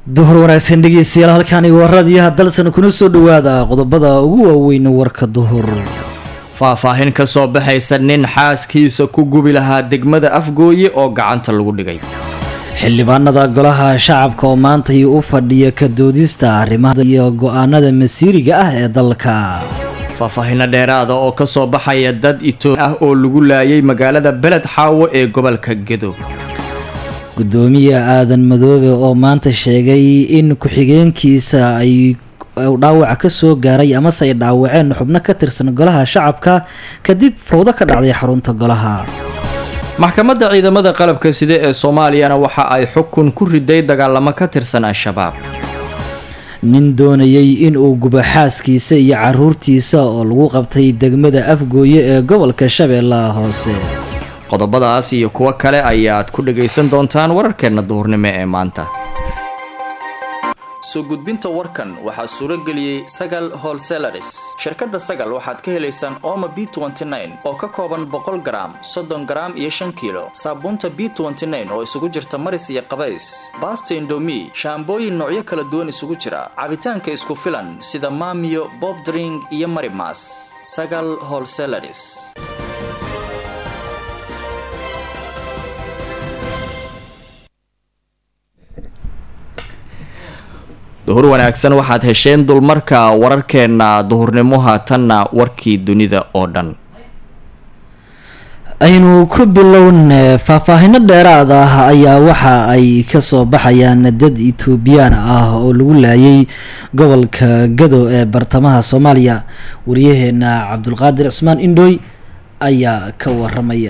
duhur wanaagsan dhegeystayaal halkaani waa raadiyaha dalsan kuna soo dhawaada qodobada ugu waaweyn warka duhur faahfaahin ka soo baxaysa nin xaaskiisa ku gubi lahaa degmada afgooye oo gacanta lagu dhigay xildhibaanada golaha shacabka oo maantay u fadhiya ka doodista arrimaha iyo go-aanada masiiriga ah ee dalka faahfaahino dheeraada oo ka soo baxaya dad itoobi ah oo lagu laayay magaalada beled xaawo ee gobolka gedo gudoomiye aadan madoobe oo maanta sheegay in ku-xigeenkiisa ay dhaawac ka soo gaaray amase ay dhaawaceen xubno ka tirsan golaha shacabka kadib fawdo ka dhacday xarunta golaha maxkamadda ciidamada qalabka side ee soomaaliyana waxa ay xukun ku riday dagaalamo ka tirsan al-shabaab nin doonayay inuu gubo xaaskiisa iyo caruurtiisa oo lagu qabtay degmada afgooye ee gobolka shabeellaha hoose qodobadaas iyo kuwo kale ayaad ku dhagaysan doontaan wararkeenna duhurnimo ee maanta soo gudbinta warkan waxaa suuro geliyey sagal holselaris shirkadda sagal waxaad ka helaysaan oma b oo ka kooban boqol garaam soddon garaam iyo shan kiilo saabuunta b oo isugu jirta maris iyo qabays baasta indomi shaambooyin noocyo kala duwan isugu jira cabitaanka isku filan sida maamiyo bobdring iyo marimas sagal holselaris duhur wanaagsan waxaad hesheen dulmarka wararkeenna duhurnimo haatanna warkii dunida oo dhan aynu ku bilowne faahfaahino dheeraad ah ayaa waxa ay kasoo baxayaan dad etoobiyaan ah oo lagu laayay gobolka gado ee bartamaha soomaaliya wariyaheena cabdulqaadir cismaan indhooy ayaa ka waramaya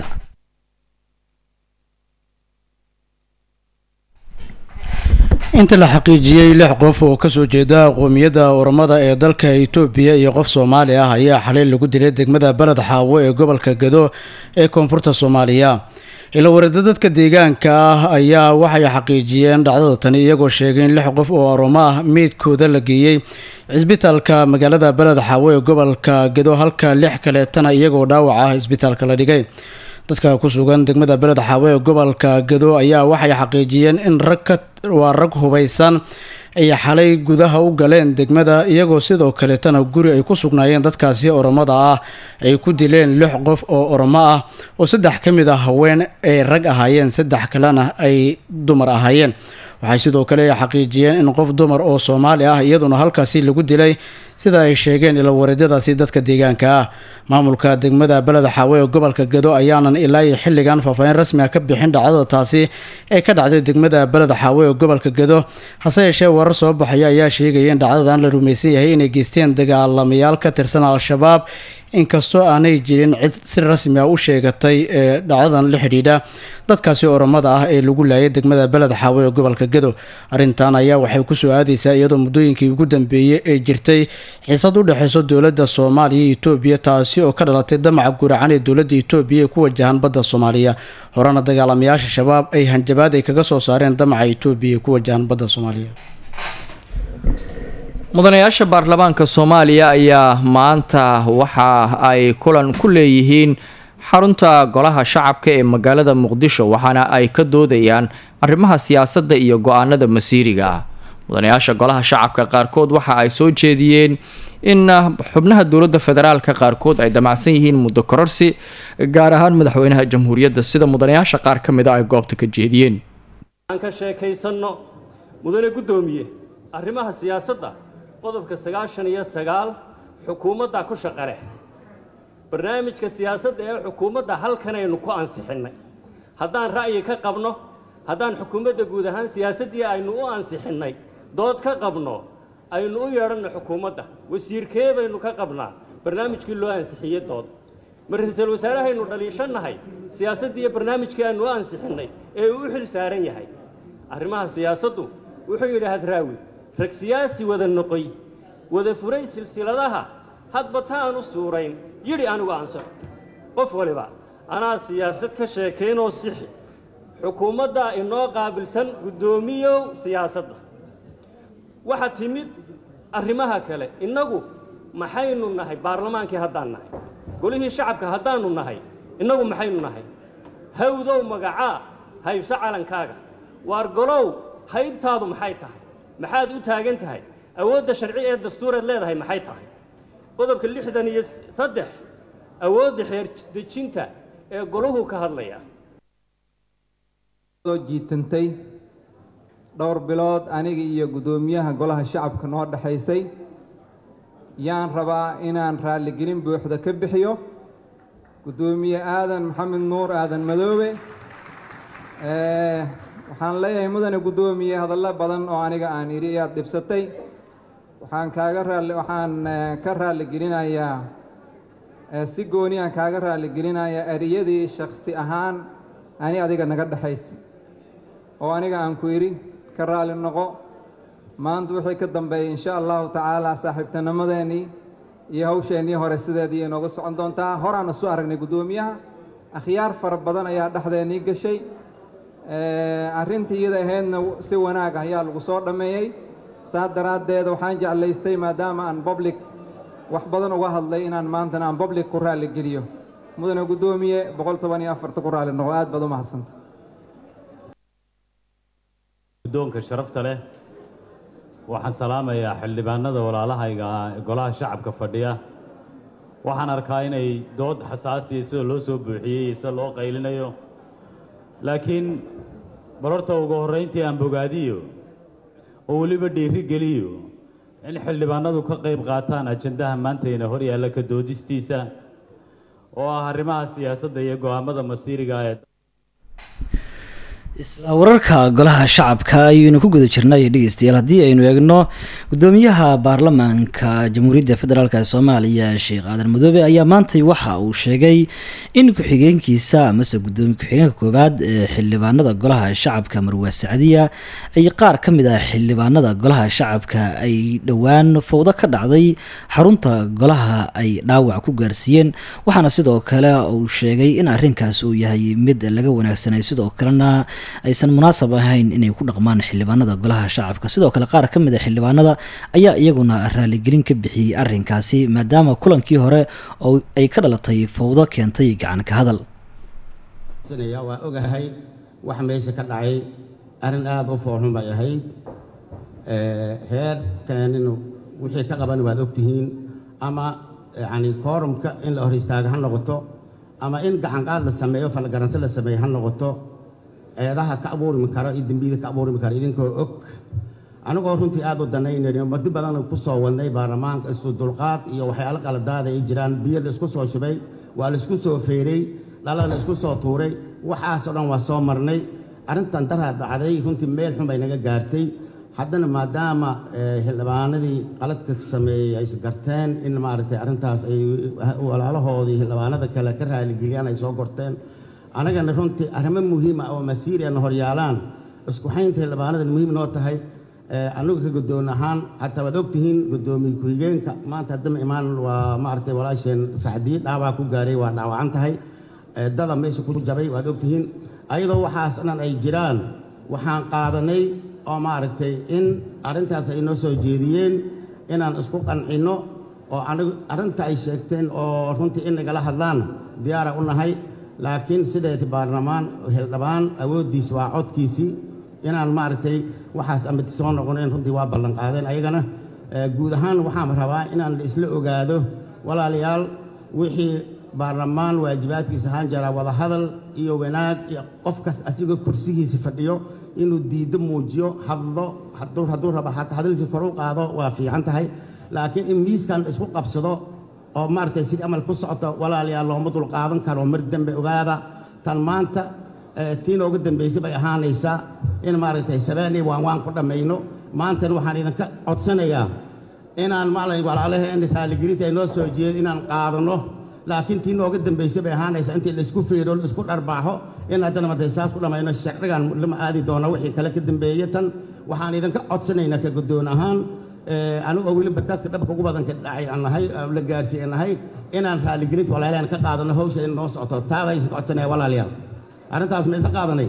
inta la xaqiijiyey lix qof oo kasoo jeeda qoomiyadda oromada ee dalka itoobiya iyo qof soomaali ah ayaa xalay lagu dilay degmada beled xaawo ee gobolka gado ee koonfurta soomaaliya ila wareeda dadka deegaanka ah ayaa waxay xaqiijiyeen dhacdada tani iyagoo sheegay in lix qof oo oromo ah meydkooda la geeyey cisbitaalka magaalada beled xaawo ee gobolka gado halka lix kaleetana iyagoo dhaawac ah isbitaalka la dhigay dadka ku sugan degmada beled xaawo ee gobolka gado ayaa waxay xaqiijiyeen in rag ka waa rag hubaysan ay xalay gudaha u galeen degmada iyagoo sidoo kaleetana guri ay ku sugnaayeen dadkaasi oromada ah ay ku dileen lix qof oo oromo ah oo saddex ka mid ah haween ay rag ahaayeen saddex kalena ay dumar ahaayeen waxay sidoo kale xaqiijiyeen in qof dumar oo soomaali ah iyaduna halkaasi lagu dilay sida ay sheegeen ila wareedyadaasi dadka deegaanka ah maamulka degmada beled xaawo ee gobolka gado ayaanan ilaa iyo xilligan faahfaahin rasmi ah ka bixin dhacdada taasi ee ka dhacday degmada beled xaawo ee gobolka gado hase yeeshee warar soo baxaya ayaa sheegaya in dhacdadan la rumaysan yahay inay geysteen dagaalamayaal ka tirsan al-shabaab inkastoo aanay jirin cid si rasmi ah u sheegatay ee dhacdadan la xidhiidha dadkaasi oromada ah ee lagu laayay degmada beled xaawo ee gobolka gado arrintan ayaa waxay kusoo aadaysaa iyadoo muddooyinkii ugu dambeeyey ee jirtay xiisad u dhexeyso dowladda soomaaliya iyo etoobiya taasi oo ka dhalatay damaca guracan ee dowladda etoobiya ee ku wajahan badda soomaaliya horena dagaalamayaasha shabaab ay hanjabaad ay kaga soo saareen damaca etoobiya ee ku wajahan badda soomaaliya mudanayaasha baarlamaanka soomaaliya ayaa maanta waxa ay kulan ku leeyihiin xarunta golaha shacabka ee magaalada muqdisho waxaana ay ka doodayaan arrimaha siyaasadda iyo go-aanada masiiriga ah mudanayaasha golaha shacabka qaarkood waxa ay soo jeediyeen in xubnaha dowladda federaalka qaarkood ay damacsan yihiin muddo kororsi gaar ahaan madaxweynaha jamhuuriyadda sida mudanayaasha qaar ka mid a ay goobta ka jeediyeen aan ka sheekaysanno mudane guddoomiye arrimaha siyaasadda qodobka sagaashan iyo sagaal xukuumadda ku shaqaleh barnaamijka siyaasadda ee xukuumadda halkanaynu ku ansixinnay haddaan ra'yi ka qabno haddaan xukuumadda guud ahaan siyaasaddii aynu u ansixinnay dood ka qabno aynu u yeedhanno xukuumadda wasiirkee baynu ka qabnaa barnaamijkii loo ansixiyey dood ma ra-iisul wasaarahaynu dhaliishannahay siyaasaddii iyo barnaamijkii aynu u ansixinnay ee uu u xil saaran yahay arrimaha siyaasaddu wuxuu yidhi hadraawi rag siyaasi wada noqoy wada furay silsiladaha hadba taanu suurayn yidhi anigu ansaxo qof waliba anaa siyaasad ka sheekaynoo sixi xukuumaddaa inoo qaabilsan guddoomiyow siyaasadda waxaa timid arrimaha kale innagu maxaynu nahay baarlamaankii haddaan nahay golihii shacabka haddaannu nahay innagu maxaynu nahay hawdow magacaa haybso calankaaga waar golow haybtaadu maxay tahay maxaad u taagan tahay awoodda sharci ee dastuureed leedahay maxay tahay qodobka lixdan iyo saddex awoodda xeer dejinta ee golahu ka hadlaya soo jiitantay dhowr bilood aniga iyo guddoomiyaha golaha shacabka noo dhexaysay yaan rabaa inaan raalligelin buuxda ka bixiyo guddoomiye aadan maxamed nuur aadan madoobe waxaan leeyahay mudane guddoomiye hadallo badan oo aniga aan idhi ayaad dhibsatay waxaan kaaga raalli waxaan ka raalligelinayaa si gooni aan kaaga raalligelinayaa eriyadii shaksi ahaan ani adiga naga dhexaysa oo aniga aan ku idhi ka raalli noqo maanta wixii ka dambeeyay insha allahu tacaala saaxiibtinimadeenii iyo hawsheennii hore sideedii inooga socon doontaa horaan isu aragnay guddoomiyaha akhyaar fara badan ayaa dhexdeennii gashay arrintii iyada ahaydna si wanaag ah ayaa lagu soo dhammeeyey saa daraaddeed waxaan jeclaystay maadaama aan public wax badan uga hadlay inaan maantana aan public ku raalligeliyo mudane guddoomiye boqol toban iyo afarta ku raalli noqo aad baad u mahadsanta guddoonka sharafta leh waxaan salaamayaa xildhibaanada walaalahayga ah ee golaha shacabka fadhiya waxaan arkaa inay dood xasaasiya sida loo soo buuxiyey iyo sida loo qaylinayo laakiin barorta ugu horrayntii aan bogaadiyo oo weliba dhiiri geliyo in xildhibaanadu ka qayb qaataan ajandaha maantayna hor yaalla ka doodistiisa oo ah arrimaha siyaasadda iyo go'aamada masiiriga ee isla wararka golaha shacabka ayaynu ku guda jirnay dhegeystayaal haddii aynu eegno gudoomiyaha baarlamaanka jamhuuriyadda federaalk ee soomaaliya sheekh aadan madoobe ayaa maantay waxa uu sheegay in ku-xigeenkiisa amase gudoomiye ku-xigeenka koowaad ee xildhibaanada golaha shacabka marwaa sacdiya ay qaar ka mid ah xildhibaanada golaha shacabka ay dhowaan fowdo ka dhacday xarunta golaha ay dhaawac ku gaarsiiyeen waxaana sidoo kale uu sheegay in arrinkaas uu yahay mid laga wanaagsanay sidoo kalena aysan munaasab ahayn inay ku dhaqmaan xildhibaanada golaha shacabka sidoo kale qaar ka mid a xildhibaanada ayaa iyaguna raaligelin ka bixiyey arrinkaasi maadaama kulankii hore oo ay ka dhalatay fowdo keentay gacan ka hadal waa ogahay wax meesha ka dhacay arrin aada u foorxun bay ahayd heerkeeninu wixii ka qaban waad ogtihiin ama yacni koorumka in la hor istaago ha noqoto ama in gacanqaad la sameeyo falgaranse la sameeyo ha noqoto eedaha ka abuurmi karo iyo dembiyada ka abuurmi karo idinkoo og anigoo runtii aad u danaynayno muddo badan ku soo wadnay baarlamaanka isu dulqaad iyo waxyaalo qaladaada ay jiraan biyo la isku soo shubay waa la isku soo feeray dhala la isku soo tuuray waxaasoo dhan waa soo marnay arrintan daraa dhacday runtii meel xun bay naga gaartay haddana maadaama xildhibaanadii qaladka sameeyey ay isgarteen in maaragtay arrintaas ay walaalahoodii xildhibaanada kale ka raaligeliyaan ay soo gorteen anagana runtii arrimo muhiima oo masiiriana horyaalaan isku xaynta xildhibaanadan muhiim noo tahay anigu ka guddoon ahaan xataa waad ogtihiin guddoomiye ku-xigeenka maanta haddama imaan waa maaragtay walaasheen saxdiye dhaawac ku gaaray waa dhaawacan tahay dada meesha ku jabay waad ogtihiin ayadoo waxaas dhan ay jiraan waxaan qaadanay oo maaragtay in arrintaas ay noo soo jeediyeen inaan isku qancinno oo anigu arrinta ay sheegteen oo runtii in nagala hadlaan diyaara u nahay laakiin sideeti baarlamaan xildhibaan awooddiis waa codkiisii inaan maaragtay waxaas amid soo noqonayn runtii waa ballan qaadeen ayagana guud ahaan waxaan rabaa inaan isla ogaado walaalayaal wixii baarlamaan waajibaadkiisa ahaan jira wadahadal iyo wanaag iyo qofkas asigoo kursigiisa fadhiyo inuu diiddo muujiyo hadlo hadduu rabo xataa hadalkiisa kor u qaado waa fiican tahay laakiin in miiskan isku qabsado oo maaragtay sidii amal ku socoto walaalayaal looma dul qaadan karo mar dambe ogaada tan maanta tii nooga dambaysay bay ahaanaysaa in maaragtay sabeenii waan waan ku dhammayno maantana waxaan idinka codsanayaa inaan maalay walaalaheen raaligelinta ay noo soo jeeda inaan qaadanno laakiin tii nooga dambaysay bay ahaanaysaa intii laisku feero laisku dharbaaxo in haddana martay saas ku dhammayno sharcigan lama aadi doono wixii kale ka dambeeye tan waxaan idinka codsanaynaa ka guddoon ahaan anigoo weliba dadka dhabka ugu badanka dhacay aan nahay la gaarsiiye nahay inaan raaligelinta walaalayaal ka qaadano hawsha in noo socoto taadaysa codsanaya walaalayaal arrintaas ma idin qaadanay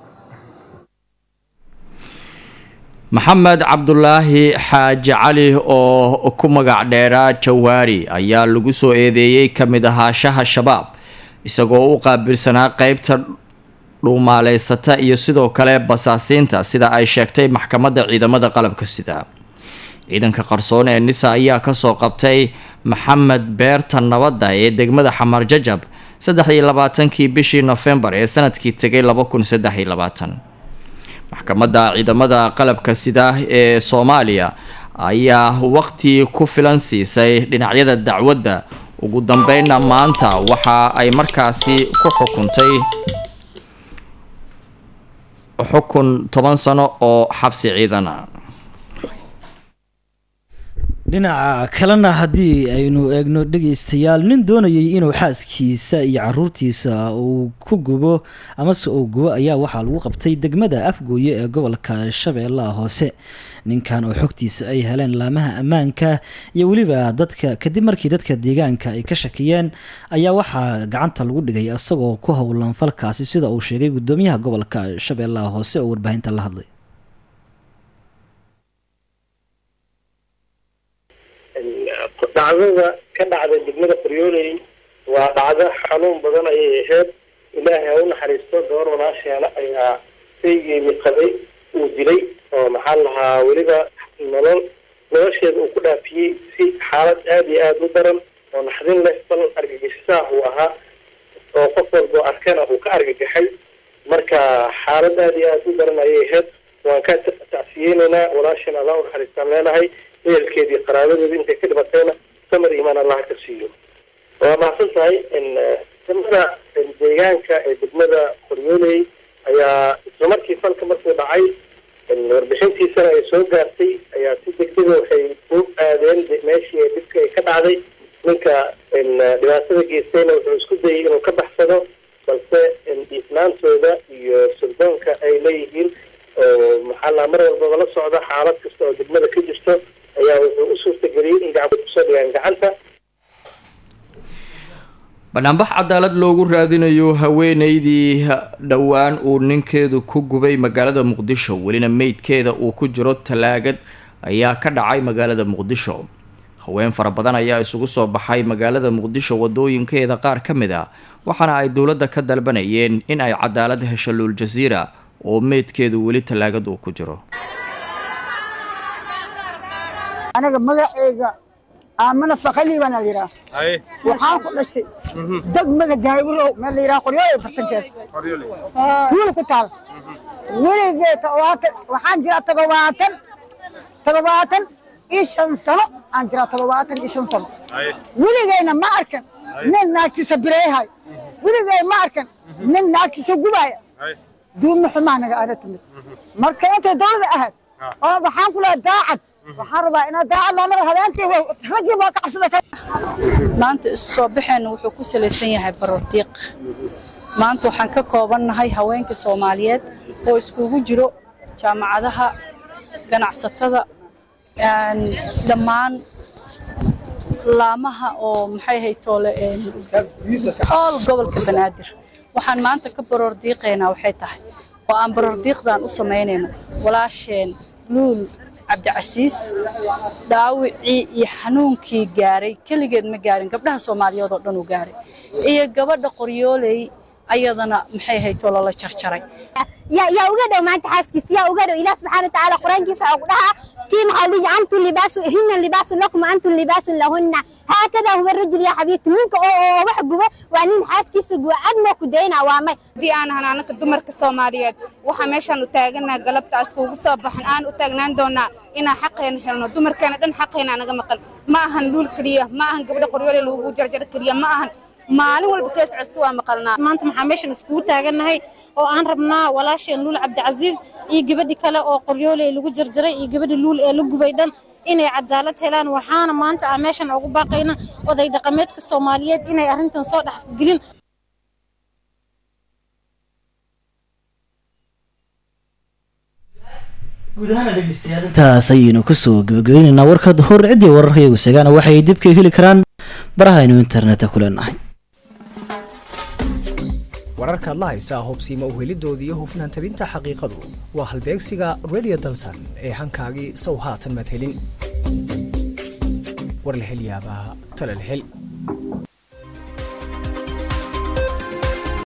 maxamed cabdulaahi xaaji cali oo ku magac dheeraa jawaari ayaa lagu soo eedeeyey ka mid ahaashaha shabaab isagoo u qaabilsanaa qeybta dhuumaaleysata iyo sidoo kale basaasiinta sida ay sheegtay maxkamadda ciidamada qalabka sida ciidanka qarsoon ee nisa ayaa kasoo qabtay maxamed beerta nabadda ee degmada xamar jajab saddex iyo labaatankii bishii nofembar ee sanadkii tegay laba kun saddex iyo labaatan maxkamadda ciidamada qalabka sida ee soomaaliya ayaa waqti ku filan siisay dhinacyada dacwadda ugu dambeynna maanta waxa ay markaasi ku xukuntay xukun toban sano oo xabsi ciidana dhinaca kalena haddii aynu eegno dhegeystayaal nin doonayay inuu xaaskiisa iyo caruurtiisa uu ku gubo amase uu gubo ayaa waxaa lagu qabtay degmada afgooye ee gobolka shabeellaha hoose ninkan oo xogtiisa ay heleen laamaha ammaanka iyo weliba dadka kadib markii dadka deegaanka ay ka shakiyeen ayaa waxaa gacanta lagu dhigay isagoo ku howlan falkaasi sida uu sheegay gudoomiyaha gobolka shabeellaha hoose oo warbaahinta la hadlay dhacdada ka dhacda degmada qoryooley waa dhacdo xanuun badan ayay ahayd ilaahay ha u naxariisto gabar walaasheena ayaa saygeedii qabay uu dilay oo maxaa lahaa weliba nolol nolosheeda uu ku dhaafiyey si xaalad aada iyo aada u daran oo naxdin leh bal argagixisaah uu ahaa oo qof walboo arkana uu ka argagaxay marka xaalad aada iyo aada u daran ayay ahayd waan ka tacsiyeynaynaa walaasheen allah u naxariistaan leenahay ehelkeedii qaraabadeeda intay ka dhibatayna samar imaan allah ka siiyo waa mahadsan tahay degmada deegaanka ee degmada qoryooley ayaa isla markii falka markuu dhacay warbixintiisana ay soo gaartay ayaa si degdega waxay u aadeen meeshii ee dhibka ay ka dhacday ninka dhibaatada geystayna wuxuu isku dayay inuu ka baxsado balse dhiifnaantooda iyo suldoonka ay leeyihiin oo maxaa laa mar walbaba la socda xaalad kasta oo degmada ka jirto ayaa wuxuu u suurtageliyey in gacmood kusoo dhigaan gacanta banaanbax cadaalad loogu raadinayo haweeneydii dhowaan uu ninkeedu ku gubay magaalada muqdisho welina meydkeeda uu ku jiro talaagad ayaa ka dhacay magaalada muqdisho haween fara badan ayaa isugu soo baxay magaalada muqdisho wadooyinkeeda qaar ka mid a waxaana ay dowladda ka dalbanayeen in ay cadaalad hesho luul jasiira oo meydkeedu weli talaagad uu ku jiro aniga magaceyga aamana fakali baan la yidhaha waxaan ku dhashtay degmada gaaybulow meel la yidhaha qoryooley bartankeed tuul ku taal weligee todobaatan waxaan jiraa todobaatan todobaatan iyo shan sano aan jiraa todobaatan iyo shan sano weligeyna ma arkan nin naagtiisa bireehay weligey ma arkan nin naagtiisa gubaaya duuma xumaa naga aada timid marka intay dowlada ahayd oo waxaan ku lehay daacad waxaan rabaa inaad daacad loonada habeenkii raggii baa ka cabsada maanta isu soo baxeenna wuxuu ku salaysan yahay barordiiq maanta waxaan ka koobannahay haweenka soomaaliyeed oo iskugu jiro jaamacadaha ganacsatada dhammaan laamaha oo maxay ahayd toole ool gobolka banaadir waxaan maanta ka baroordiiqaynaa waxay tahay oo aan baroordiiqdan u samaynayno walaasheen luul cabdicasiis dhaawicii iyo xanuunkii gaaray keligeed ma gaarin gabdhaha soomaaliyeed oo dhan uu gaaray iyo gabadha qoryooley ayadana maxay ahayd oo lala jarjaray yaa uga dhow maanta xaaskiisa yaa uga dhow ilaah subxaana watacaala qur-aankiisa waxaa ku dhahaa tii maxaa lihi antum libaasu hinna libaasun lakum antum libaasun lahunna haakadaa huwa rajul yaa xabiibti ninka oo oo wax gubo waa nin xaaskiisa guba cad moo ku daynaa waa may haddii aan ahan anaka dumarka soomaaliyeed waxaa meeshaan u taaganaha galabtaas kuugu soo baxan aan u taagnaan doonaa inaan xaqeena helno dumarkeena dhan xaqeena naga maqan ma ahan luul keliya ma ahan gabdha qoryoole lagu jarjar keliya ma ahan maalin walba kees codsi waa maqalnaa maanta maxaa meeshan iskugu taagannahay oo aan rabnaa walaasheen luul cabdicasiis iyo gabadhi kale oo qoryooley lagu jarjaray iyo gabadhi luul ee la gubay dhan inay cadaalad helaan waxaana maanta aan meeshan ugu baaqayna oday dhaqameedka soomaaliyeed inay arrintan soo dhexgelin guud ahaana dhegeystayaal intaas ayaynu kusoo gabagabaynaynaa warka hor ciddii wararkayagu segaana waxay dib ka heli karaan barahaynu internetka ku leenahay wararkaad la haysaa hubsiima uhelidoodii iyo hufnaan tabinta xaqiiqadu waa halbeegsiga radio dalsan ee hankaagii sow haatan maad helin war la hel yaabaa tale la hel